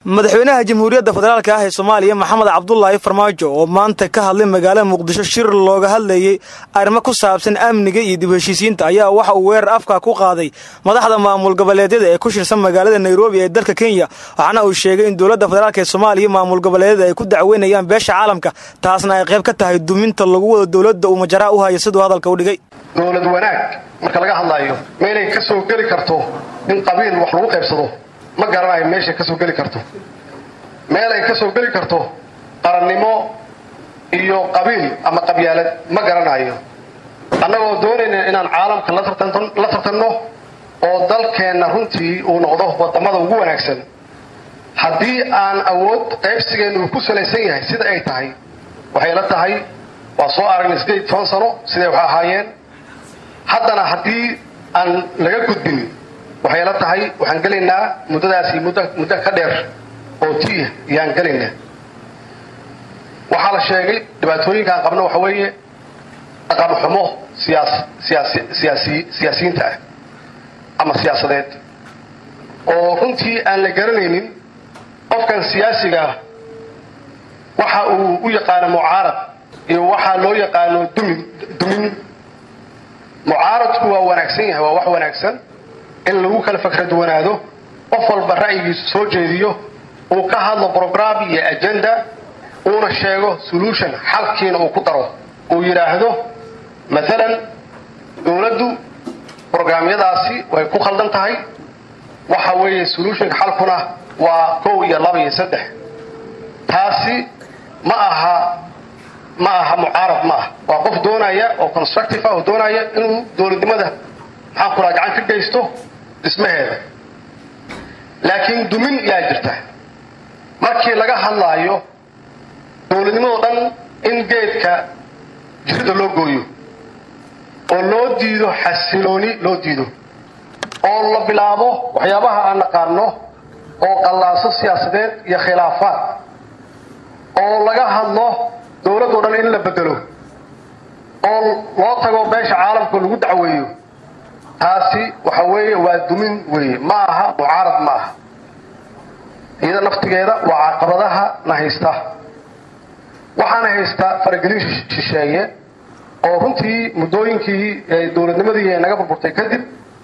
madaxweynaha jamhuuriyadda federaalk ah ee soomaaliya maxamed cabdulaahi farmaajo oo maanta ka hadlay magaalada muqdisho shir looga hadlayey arrimo ku saabsan amniga iyo dib heshiisiinta ayaa waxa uu weerar afka ku qaaday madaxda maamul goboleedyada ee ku shirsan magaalada nairobi ee dalka kenya waxaana uu sheegay in dowladda federaalk ee soomaaliya maamul goboleedyada ay ku dacweynayaan beesha caalamka taasna ay qayb ka tahay duminta lagu wado dowladda uu majaraa u haya siduu hadalka u dhigay dowlad wanaag marka laga hadlaayo meelay ka soo geli karto in qabiil wax lagu qaybsado ma garanayo meeshay ka soo geli karto meel ay ka soo geli karto qarannimo iyo qabiil ama qabyaalad ma garanayo annagoo doonayna inaan caalamka la tartanno oo dalkeenna runtii uu noqdo wadamada ugu wanaagsan haddii aan awood qaybsigeenna uu ku salaysan yahay sida ay tahay waxay la tahay waa soo aragnay sideed toban sano siday wax ahaayeen haddana haddii aan laga gudbin waxay la tahay waxaan gelaynaa muddadaasi muddo ka dheer oo tiya yaan gelaynaa waxaa la sheegay dhibaatooyinkaan qabno waxa weeye dhaqan xumo siyaasiyiinta ah ama siyaasadeed oo runtii aan la garanaynin qofkan siyaasiga ah waxa uu u yaqaano mucaarad iyo waxaa loo yaqaano dumin mucaaradku waa wanaagsan yahay waa wax wanaagsan in lagu kala fakra duwanaado qof walba ra'yigiisu soo jeediyo uu ka hadlo brogram iyo agenda uuna sheego solution xalkiina uu ku daro uu yidhaahdo maalan dowladdu brograamyadaasi way ku khaldan tahay waxa weeye solutionka xalkuna waa kow iyo laba iyo saddex taasi ma aha ma aha mucaarad ma ah waa qof doonaya oo constructive ah oo doonaya inuu dowladnimada maxaan kuraa gacan ka geysto dhismaheeda laakiin dumin yaa jirta markii laga hadlaayo dowladnimadoo dhan in geedka jirida loo gooyo oo loo diido xasilooni loo diido oo la bilaabo waxyaabaha aan naqaano oo qallaaso siyaasadeed iyo khilaafaad oo laga hadlo dowladoo dhan in la bedelo oo loo tago beesha caalamka lagu dacweeyo taasi waxa weeye waa dumin weeye ma aha mucaarad ma aha iyada naftigeeda waa caqabadaha na haysta waxaana haysta faragelin shisheeye oo runtii muddooyinkii dowladnimadii naga burburtay kadib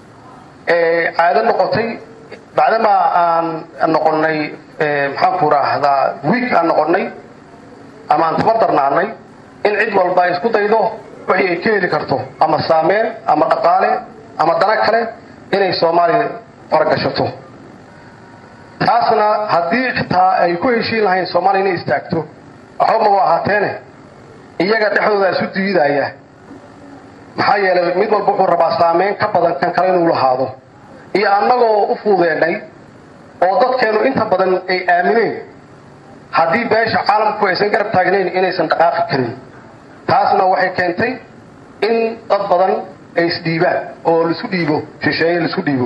caado noqotay bacdamaa aan noqonnay maxaanku raahdaa wiig aan noqonnay ama aan tabardarnaanay in cid walba ay isku daydo wixii ay ka heli karto ama saameyn ama dhaqaale ama dana kale inay soomaaliya faragashato taasna haddii xitaa ay ku heshiin lahayn soomaaliya inay istaagto waxba maba ahaateene iyaga dhexdooda isu diidaya maxaa yeelay mid walba wuxuu rabaa saameyn ka badan kan kale inuu lahaado iyo annagoo u fuudeennay oo dadkeennu inta badan ay aamineen haddii beesha caalamku aysan garab taagnayn inaysan dhaqaaqi karin taasna waxay keentay in dad badan ay isdhiibaan oo laisu dhiibo shisheeye laisu dhiibo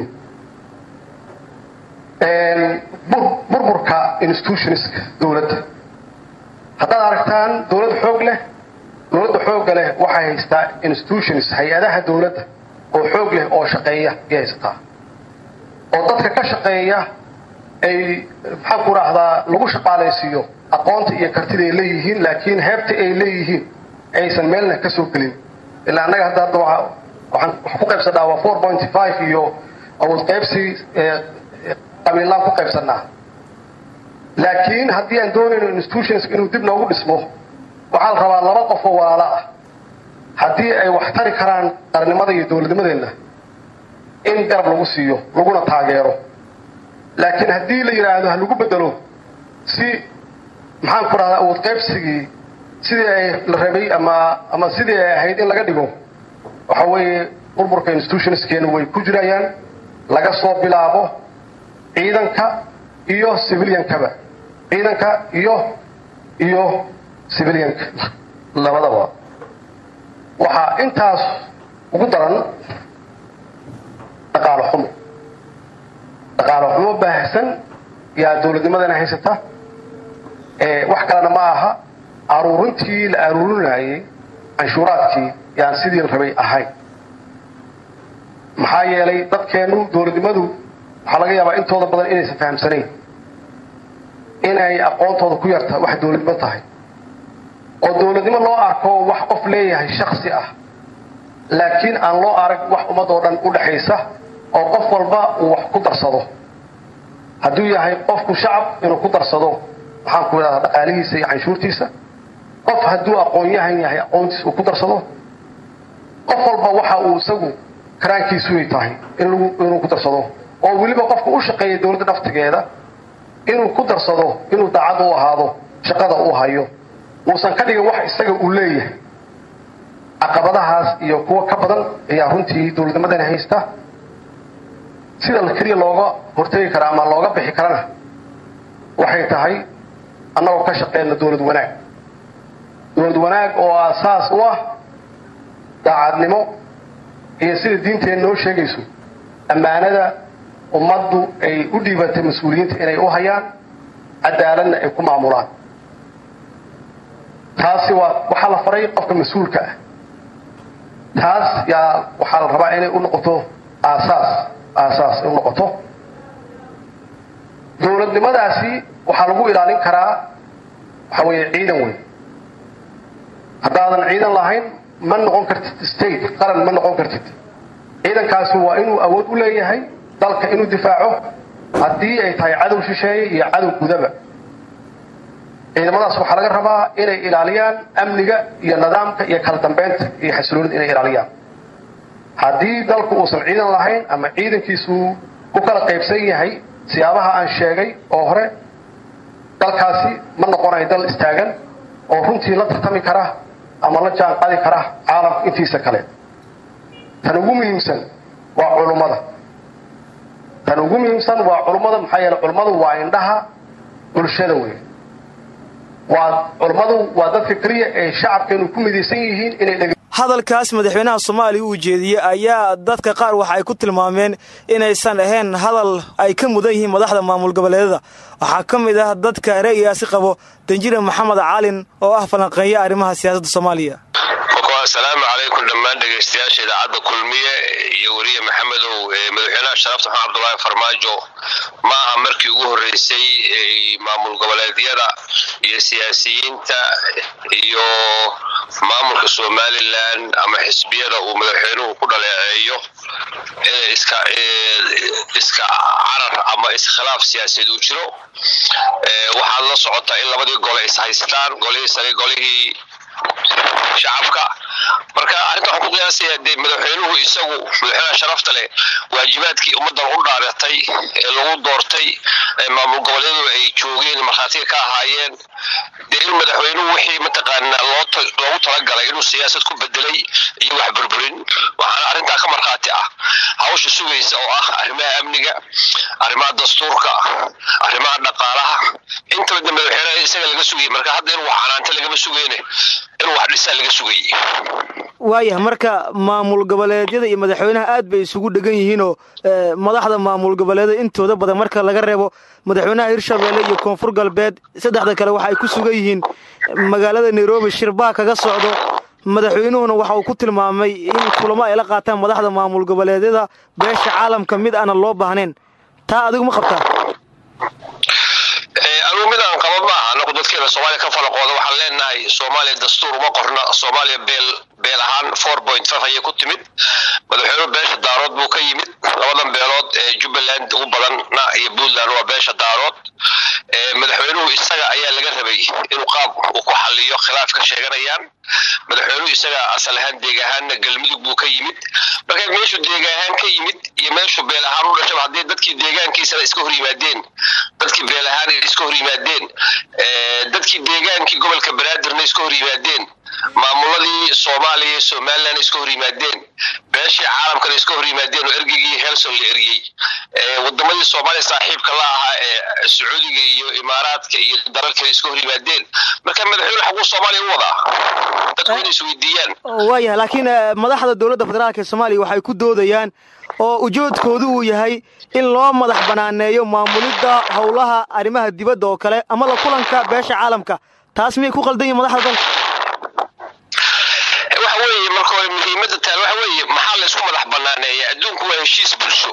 burburka institutionska dowladda haddaad aragtaan dowlad xoog leh dowladda xoogga leh waxay haystaa institutions hay-adaha dowladda oo xoog leh oo shaqeeya ayay haysataa oo dadka ka shaqeeya ay maxaan ku raahdaa lagu shaqaalaysiiyo aqoonta iyo kartida ay leeyihiin laakiin heebta ay leeyihiin aysan meelna ka soo gelin ilaa annaga hadda hadda waxaan wax ku qaybsanaa waa four pointy five iyo awood qaybsi qabiillaan ku qaybsanaa laakiin haddii aan doonayno institutions inuu dib noogu dhismo waxaa la rabaa laba qof oo walaalo ah haddii ay wax tari karaan qarannimada iyo dowladnimadeenna in garab lagu siiyo laguna taageero laakiin haddii la yidhaahdo ha lagu bedelo si maxaan ku dhahdaa awood qaybsigii sidii ay la rabay ama ama sidii ay ahayd in laga dhigo waxa weeye burburka institutionskeena way ku jirayaan laga soo bilaabo ciidanka iyo civiliankaba ciidanka iyo iyo civilianka labadaba waxaa intaas ugu daran dhaqaalo xumo dhaqaalo xumo baahsan yaa dowladnimadana haysata wax kalena ma aha aruurintii la aruurinayay canshuuraadkii yaan sidii la rabay ahayn maxaa yeelay dadkeennu dowladnimadu waxaa laga yaabaa intooda badan inaysan fahamsanayn inay aqoontooda ku yarta wax dowladnimo tahay oo dowladnimo loo arko wax qof leeyahay shaksi ah laakiin aan loo arag wax ummadoo dhan u dhexaysa oo qof walba uu wax ku darsado hadduu yahay qofku shacab inuu ku darsado maxaan ku idhahdaa dhaqaalihiisa iyo canshuurtiisa qof hadduu aqoon-yahan yahay aqoontiisa uu ku darsado qof walba waxa uu isagu karaankiisuay tahay inuu ku darsado oo weliba qofka u shaqeeya dowladda naftigeeda inuu ku darsado inuu daacad u ahaado shaqada uu hayo uusan ka dhigin wax isaga uu leeyahay caqabadahaas iyo kuwo ka badan ayaa runtii dowladnimadani haysta sida keliya looga hortegi kara ama looga bixi karana waxay tahay annagoo ka shaqeyna dowlad wanaag dowlad wanaag oo aasaas u ah daacadnimo iyo sida diinteena noo sheegayso ammaanada ummaddu ay u dhiibatay mas-uuliyiinta inay u hayaan cadaaladna ay ku maamulaan taasi waa waxaa la faray qofka mas-uulka ah taas yaa waxaa la rabaa inay u noqoto aasaas aasaas ay u noqoto dowladnimadaasi waxaa lagu ilaalin karaa waxa weeye ciidan weyn haddaadan ciidan lahayn ma noqon kartid state qaran ma noqon kartid ciidankaasi waa inuu awood u leeyahay dalka inuu difaaco haddii ay tahay cadow shisheeye iyo cadow gudaba ciidamadaas waxaa laga rabaa inay ilaaliyaan amniga iyo nidaamka iyo kala dambeynta iyo xasiloonida inay ilaaliyaan haddii dalku uusan ciidan lahayn ama ciidankiisu ku kala qaybsan yahay siyaabaha aan sheegay oo hore dalkaasi ma noqonayo dal istaagan oo runtii la tartami kara ama la jaan qadi kara caalamka intiisa kale tan ugu muhiimsan waa culummada tan ugu muhiimsan waa culummada maxaa yeele culummadu waa indhaha bulshada wey waa culummadu waa dadka keliya ee shacabkeenu ku midaysan yihiin inay hadalkaas madaxweynaha soomaaliya uu jeediyey ayaa dadka qaar waxa ay ku tilmaameen inaysan ahayn hadal ay ka mudan yihiin madaxda maamul goboleedada waxaa ka mid ah dadka ra'yigaasi qabo danjire maxamed calin oo ah falanqeeya arrimaha siyaasadda soomaaliya asalaamu calaykum dhammaan dhegaystayaasha idaacadda kulmiye iyo weriye maxamedow madaxweynaha sharafta maxamed cabdulaahi farmaajo ma aha markii ugu horreysay maamul goboleedyada iyo siyaasiyiinta iyo maamulka somalilan ama xisbiyada uu madaxweynuhu ku dhaleeceeyo inay iska iska carar ama iskhilaaf siyaasadeed uu jiro waxaad la socotaa in labadii gole is haystaan golihii sare golihii shacabka marka arrinta waxaan ku qiyaasaya dee madaxweynuhu isagu madaxweynaha sharafta leh waajibaadkii ummaddan u dhaaratay ee lagu doortay ee maamul goboleedu ay joogeen markhaatiga ka ahaayeen dee in madaxweynuhu wixii mataqaanaa loogu talagalay inuu siyaasad ku bedelay iyo wax burburin waxaana arrintaa ka markhaati ah hawsha sugaysa oo ah arrimaha amniga arrimaha dastuurka arrimaha dhaqaalaha intaba de madaxweynaha isaga laga sugayay marka hadda inuu wax canaanta lagama sugeyne inuu wax dhisaa laga sugayay waayah marka maamul goboleedyada iyo madaxweynaha aad bay isugu dhegan yihiinoo madaxda maamul goboleedyada intooda badan marka laga reebo madaxweynaha hirshabeelle iyo koonfur galbeed saddexda kale waxa ay ku sugan yihiin magaalada nairobi shirbaa kaga socdo madaxweynuhuna waxa uu ku tilmaamay in kulamo ay la qaataan madaxda maamul goboleedyada beesha caalamka mid aanan loo baahnayn taa adigu ma qabtaa anugu mid aan qaba maaha anagu dadkeena soomaaliya ka falaqooda waxaan leenahay soomaaliya dastuur uma qorna soomaaliya beel beel ahaan four point five ayay ku timid madaxweynuhu beesha daarood buu ka yimid labadan beelood ee jubbaland ugu badanna iyo puntland waa beesha daarood madaxweynuhu isaga ayaa laga rabay inuu qaab uu ku xaliyo khilaaf ka sheeganayaan madaxweynuhu isaga asal ahaan deeg ahaanna galmudug buu ka yimid marka meeshuu deeg ahaan ka yimid iyo meeshuu beel ahaan u dhashaba haddii dadkii deegaankiisana iska hor yimaadeen dadkii beel ahaan iska hor yimaadeen dadkii deegaankii gobolka banaadirna iska hor yimaadeen maamuladii soomaaliya iyo somalilan iska hor yimaadeen beeshii caalamkana iska hor yimaadeen oo ergeygii helson la eriyey wadamadii soomaaliya saaxiibka la ahaa ee sacuudiga iyo imaaraadka iyo dalal kale iska hor yimaadeen marka madaxweyne xaguu soomaaliya u wadaa dadku inay isweydiiyaan waayah laakiin madaxda dowladda federaalk ee soomaaliya waxay ku doodayaan oo ujeedkoodu uu yahay in loo madax banaaneeyo maamulidda howlaha arrimaha dibadda oo kale ama la kulanka beesha caalamka taas miyay ku qaldan yihin madaxda dalka waxa weeye marka hore muhiimadda taal waxa weeye maxaa la isku madax banaaneeya adduunku waa heshiis bulsho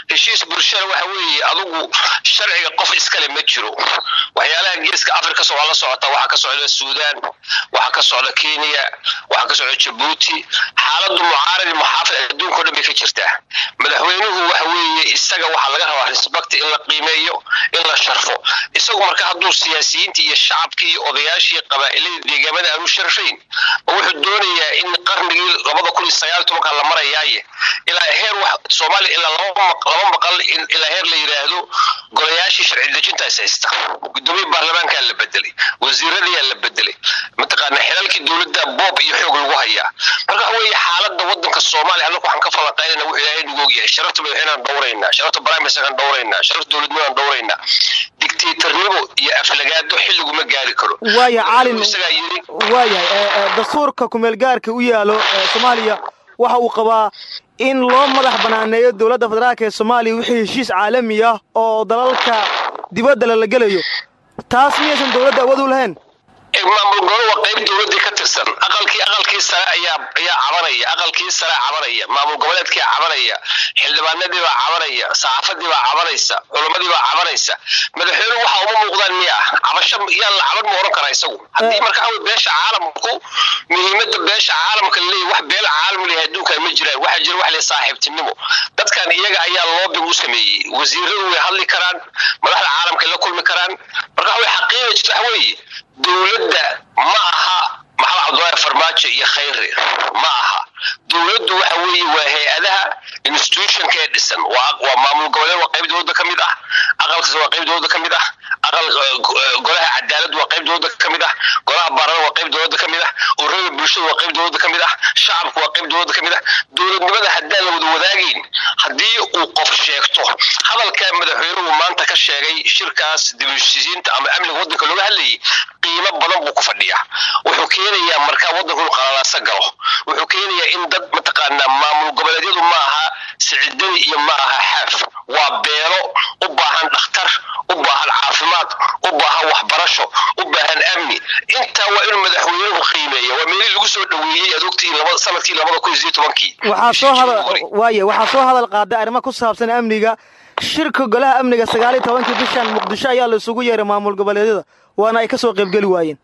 heshiis bulshada waxa weeye adugu sharciga qof iskale ma jiro waxyaalaha geeska afrika waa la socota waxaa ka socda suudaan waxaa ka socda kenya waxaa ka socda jabuuti xaaladu mucaaradi muxaafid adduunka o dhan bay ka jirtaa madaxweynuhu waxa weeye isaga waxaa laga rabaa respect in la qiimeeyo in la sharfo isagu marka hadduu siyaasiyiintii iyo shacabkii iyo odayaashii qabaa'iladii deegaamada aanu sharfayn ma wuxuu doonayaa in qarnigii labada kun iyo sagaal tobanka la marayaaye ilaa heer wax soomaaliya ilaa laba laba maqal ilaa heer la yidhaahdo golayaashii sharci dejinta is haysta gudoomiye baarlamaankaa la bedelay wasiiradiyaa la bedelay mataqaana xilalkii dowladda boob iyo xoog lagu hayaa marka waxa weeye xaaladda wadanka soomaaliya annagu waxaan ka falanqaynayna wuxuu ilaahay nagu ogyahay sharafta madaxweyneaan dhowraynaa sharafta brimeministerkaan dhowraynaa sharafta dowladnimadaan dhowraynaa dictatornimo iyo aflagaado xilliguma gaari karo waaya caalin isagaa yiri waayahay dastuurka kumeelgaarka u yaalo soomaaliya waxa uu qabaa in loo madax banaaneeyo dowladda federaalk ee soomaaliya wixii heshiis caalami ah oo dalalka dibadda lala gelayo taas miyaysan dowladda awood u lahayn maamul golo waa qayb dowladii ka tirsan aqalkii aqalkii sare ayaa ayaa cabanaya aqalkii sare cabanaya maamul goboleedkii cabanaya xildhibaanadii baa cabanaya saxaafadii baa cabanaysa culamadii baa cabanaysa madaxweyne waxa uma muuqdaan miya cabasho yaan la caban ma oran karaa isagu haddii marka aw beesha caalamku muhiimada beesha caalamka laleeyahy wax beel caalam leeyahay adduunkan ma jiraan waxaa jira wax le saaxiibtinimo dadkan iyaga ayaa loobig u sameeyey wasiiradu way hadli karaan madaxda caalamka la kulmi karaan marka way xaqiiqa jirta waxa weeye dowladda ma aha maxamed cabdullaahi farmaajo iyo khayre ma aha dowladdu waxa weeye waa hay-adaha institutionka ee dhisan waa waa maamul goboleed waa qayb dowladda ka mid ah aqalkaas waa qayb dowladda ka mid ah aqal golaha cadaalad waa qayb dowladda ka mid ah golaha baarlama waa qayb dowladda ka mid ah ururada bulshada waa qayb dowladda ka mid ah shacabku waa qayb dowladda ka mid ah dowladnimada haddaan la wada wadaagayn haddii uu qof sheegto hadalka madaxweynuhu maanta ka sheegay shirkaas dibusisiinta ama amniga waddanka looga hadlayay qiimo badan buu ku fadhiyaa wuxuu keenayaa markaa waddanku inuu qalalaasa galo wuxuu keenayaa in dad mataqaanaa maamul goboleedyadu ma aha siciidani iyo ma aha xaaf waa beelo u baahan dhakhtar u baahan caafimaad u baahan waxbarasho u baahan amni intaa waa inuu madaxweynuhu qiimeeya waa meelihii lagu soo dhoweeyey aad ogtihiin laba sanadkii labada kun iyo sideed tobankii waxaa soo hadal waaye waxaa soo hadal qaaday arrimo ku saabsan amniga shirka golaha amniga sagaal iyo tobankii bishan muqdisho ayaa la isugu yeeray maamul goboleedyada waana ay ka soo qaybgeli waayeen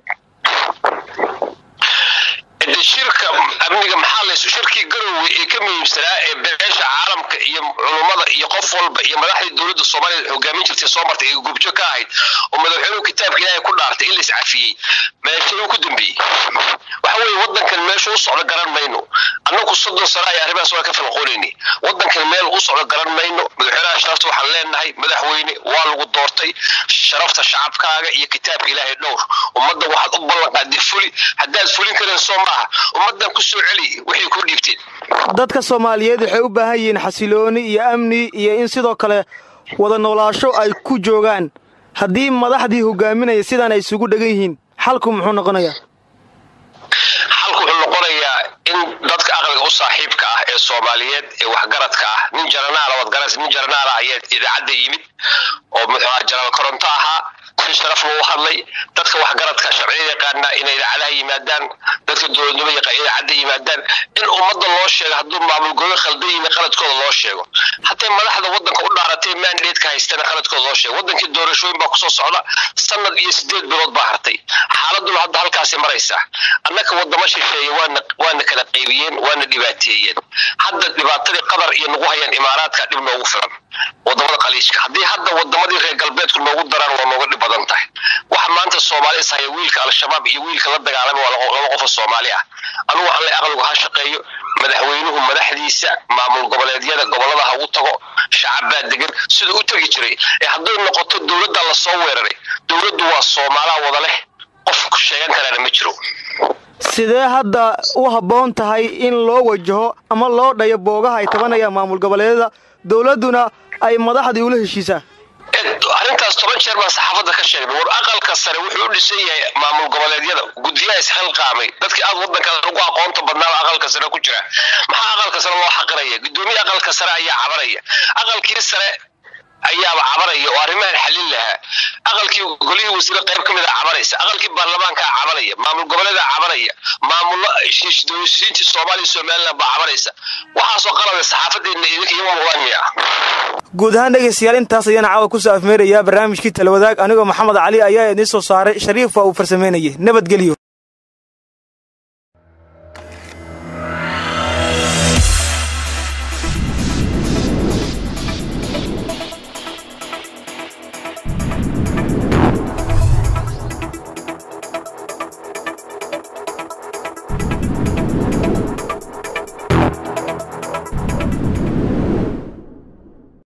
shirka amniga maxaa lays shirkii garowe ee ka muhiimsanaa ee beesha caalamka iyo culummada iyo qof walba iyo madaxdii dowladda soomaaliya hogaamin jirtay soo martay ee gubjo ka ahayd oo madaxweynuhu kitaabka ilaahay ku dhaartay in lays cafiyey meeshuu ku dambeeyey waxa weeye waddankan meeshu u socdo garan mayno annagu soddon sano ay arrimahaas waa ka falqoonayni waddankan meel u socdo garan mayno madaxweynaha sharafta waxaan leenahay madaxweyne waa lagu doortay sharafta shacabkaaga iyo kitaabka ilaahay dhowr ummadda waxaad u ballanqaaday fuli haddaad fulin karin soo maaha ummaddan ku soo celi waxay ku dhiibteen dadka soomaaliyeed waxay u baahan yihiin xasilooni iyo amni iyo in sidoo kale wada noolaasho ay ku joogaan haddii madaxdii hogaaminaya sidaan ay isugu dhegan yihiin xalku muxuu noqonayaa xalku wuxuu noqonayaa in dadka aqliga u saaxiibka ah ee soomaaliyeed ee waxgaradka ah nin jaranaala wadgaras nin jaranaala ayaa idaacadda yimid oo muxuu aha janaal koronto ahaa si sharaf loo hadlay dadka waxgaradka sharciyada yaqaana inay idaacadaha yimaadaan dadka dowladnimo yaqaan idaacadda yimaadaan in ummadda loo sheego hadduu maamul gobo khaldan yimi qaladkooda loo sheego haday madaxda waddanka u dhaaratay mandateeka haystana qaladkooda loo sheego wadankii doorashooyin baa kusoo socda sanad iyo sideed bilood baa hartay xaaladuna hadda halkaasi maraysa annaka wadamo shisheeye waana waana kala qaybiyeen waana dhibaateeyeen hadda dhibaatadii qatar iyo nagu hayaan imaaraadka dhib noogu filan wadamada qaliishka haddii hadda wadamadii reer galbeedku noogu daraan waa nooga dhib badan tahay waxa maanta soomaali is haya wiilka al-shabaab iyo wiilka la dagaalamay waa laba qof oo soomaali ah anugu waxaan le aqligu ha shaqeeyo madaxweynuhu madaxdiisa maamul goboleedyada gobolada ha ugu tago shacab baa degan siduu u tegi jiray ee hadday noqoto dowladda lasoo weeraray dowladdu waa soomaalaha wada leh qof sheegan karaana ma jiro sidee hadda u habboon tahay in loo wajaho ama loo dhayo boogaha ay tabanayaan maamul goboleedyada dowladduna ay madaxdii ula heshiisaan arrintaas toban jeer baan saxaafadda ka sheegnay war aqalka sare wuxuu u dhisan yahay maamul goboleedyada guddiyaha isxilqaamay dadkii aad waddanka ugu aqoonta badnaaba aqalka sare ku jira maxaa aqalka sare loo xaqiraya guddoomiye aqalka sare ayaa cabanaya aqalkii sare ayaaba cabanaya oo arrimahan xalin lahaa aqalkii golihii wasiire qayb ka mid a cabanaysa aqalkii baarlamaankaa cabanaya maamul goboleedaa cabanaya maamulo heshiisiintii soomaaliya somaliland baa cabanaysa waxaasoo qalabay saxaafadeedna idinka ima muuqdaan miya guud ahaan dhegaystayaal intaas ayaana caawa kusoo afmeerayaa barnaamijkii talawadaag anigoo maxamed cali ayaa idiin soo saaray shariif waa uu farsameynayay nabadgelyo